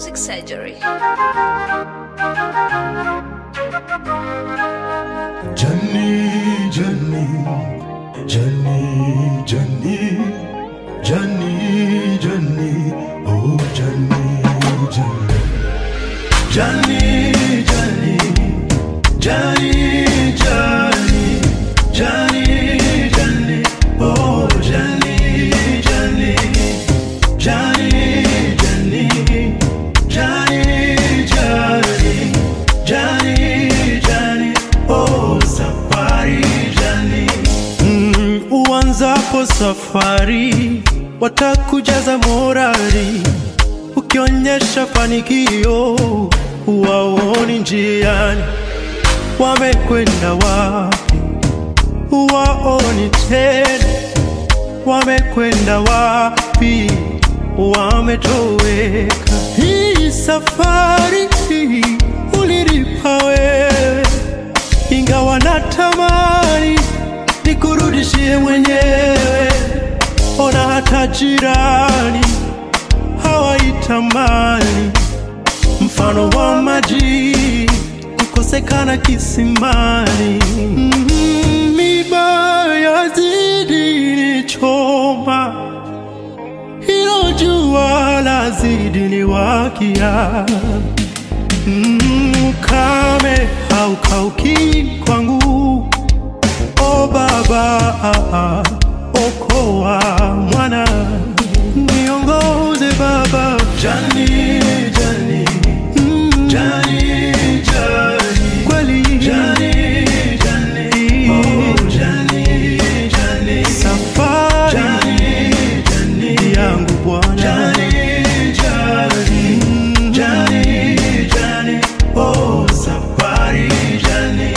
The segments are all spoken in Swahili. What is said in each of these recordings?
Music Surgery. Johnny, Johnny, Johnny, Johnny, Johnny, Johnny, oh Johnny, Johnny, Johnny, Johnny, Johnny, Johnny, Johnny, Johnny, oh Johnny, Johnny, Johnny, Johnny, Johnny, Johnny, Johnny, Johnny, oh safari Johnny. Mm, uanzapo safari watakujaza morali, ukionyesha fanikio waoni njiani, wamekwenda wapi waoni tena, wamekwenda wapi wametoweka. Hii safari ulilipa wewe, ingawa natamani nikurudishie mwenyewe. Ona hata jirani hawaitamani, mfano wa maji kukosekana kisimani. Mm, Miba yazidi nichoma, hilo jua lazidi niwakia. Mm, Ukame haukauki kwangu, o Baba, okoa mwana, niongoze Baba. Jani, Jani, mm, Jani, Jani, kweli Jani, Jani, oh Jani, Jani, safari Jani, Jani, yangu Bwana Jani, Jani, Jani, Jani, oh safari Jani.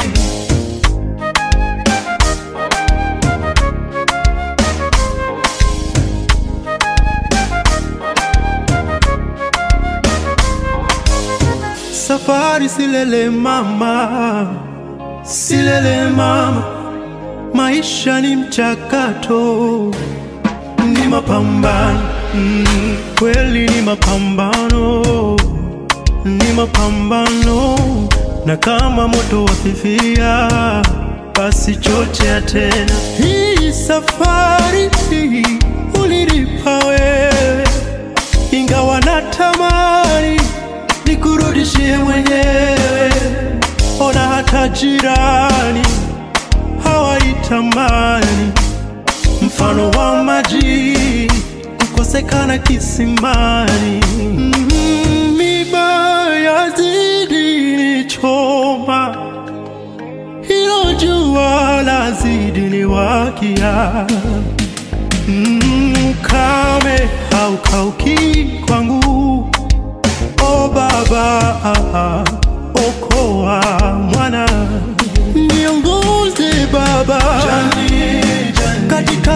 Safari silele mama, silele mama, maisha ni mchakato, ni mapambano mm, kweli ni mapambano, ni mapambano, na kama moto wafifia, basi chochea tena. Hii safari ulilipa wewe, ingawa natamani nikurudishie mwenyewe. Ona hata jirani hawaitamani, mfano wa maji kukosekana kisimani. Mm, Miba yazidi nichoma, hilo jua lazidi niwakia. Mm, Ukame haukauki kwangu O Baba, okoa mwana, niongoze Baba katika